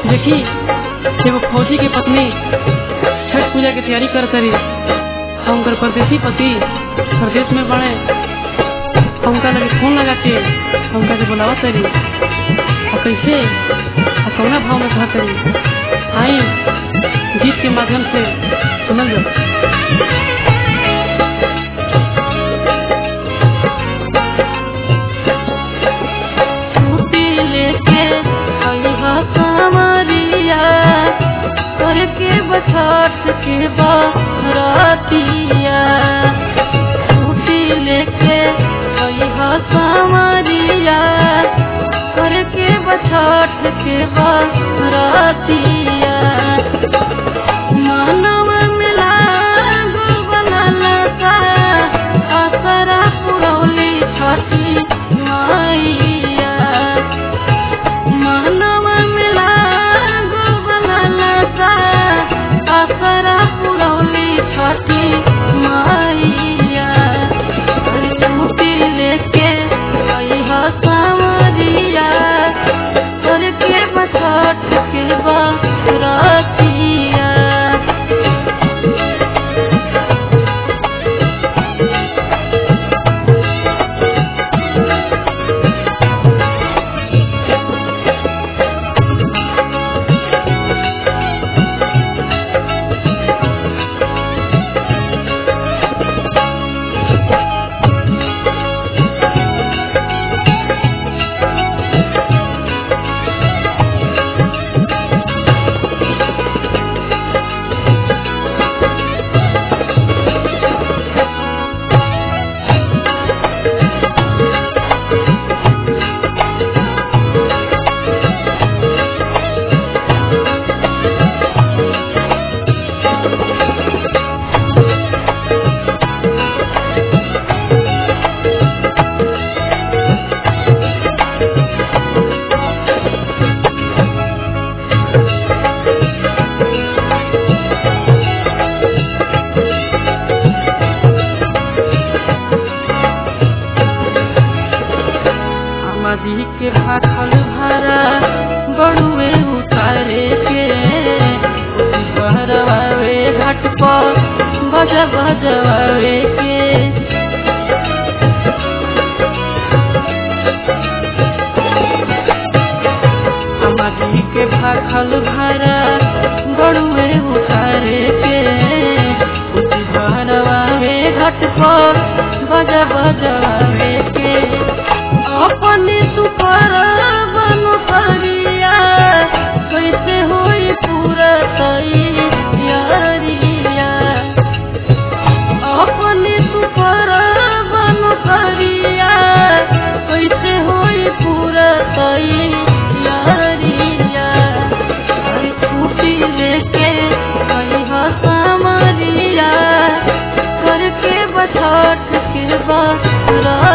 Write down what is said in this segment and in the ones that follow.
देखी एगो फौजी के पत्नी छठ पूजा के तैयारी कर करी हम उनकर परदेसी पति प्रदेश में बड़े उनका लगे फोन लगा के उनका के बुलावा करी और कैसे और कौना भाव में कहा करी आई गीत के माध्यम से सुनल जाओ छुट्टी लेके अइहा कांवरिया करके बछठ के बरतिया छुट्टी लेके अइहा कांवरिया करके बछठ के बरतिया मानव मिला बनल का असरा पुरौली छठी मैया मानव मिला बनल का असरा पुरौली छठी मैया छुट्टी लेके अइहा सावरिया करके बछठ के बरतिया आमादी के भाखल भरा बड़ुए उतारे के बहरवावे घाट पर बजा बजवावे के आमादी के भाखल भरा बड़ुए उतारे के बहरवावे घाट पर बजा बजवावे के अपने सुपर बनु करिया कैसे होई पूरा तैयारिया अपने सुपर बनु करिया कैसे होई पूरा तैयारिया अरे छुट्टी लेके कहिया सामरिया करके बछठ के बा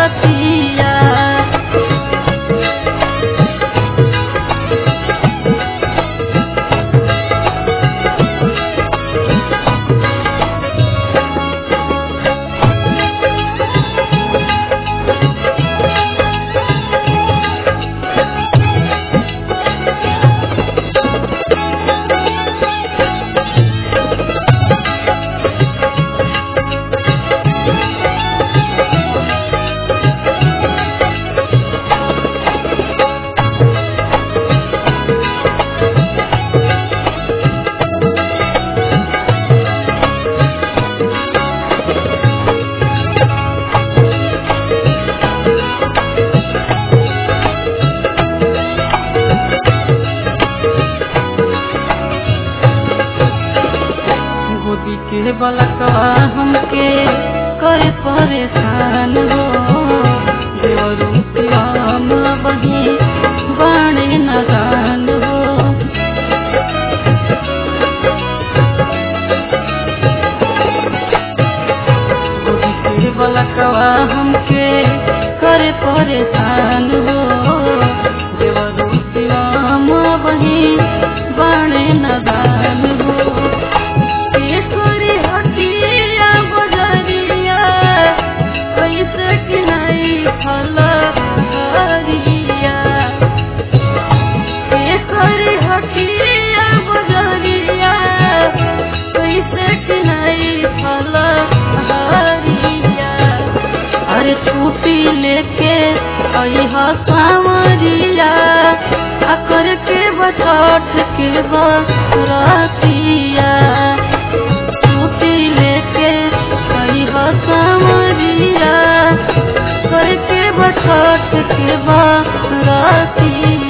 बछठ के बरतिया छुट्टी लेके कही समरिया करके बछठ के बरतिया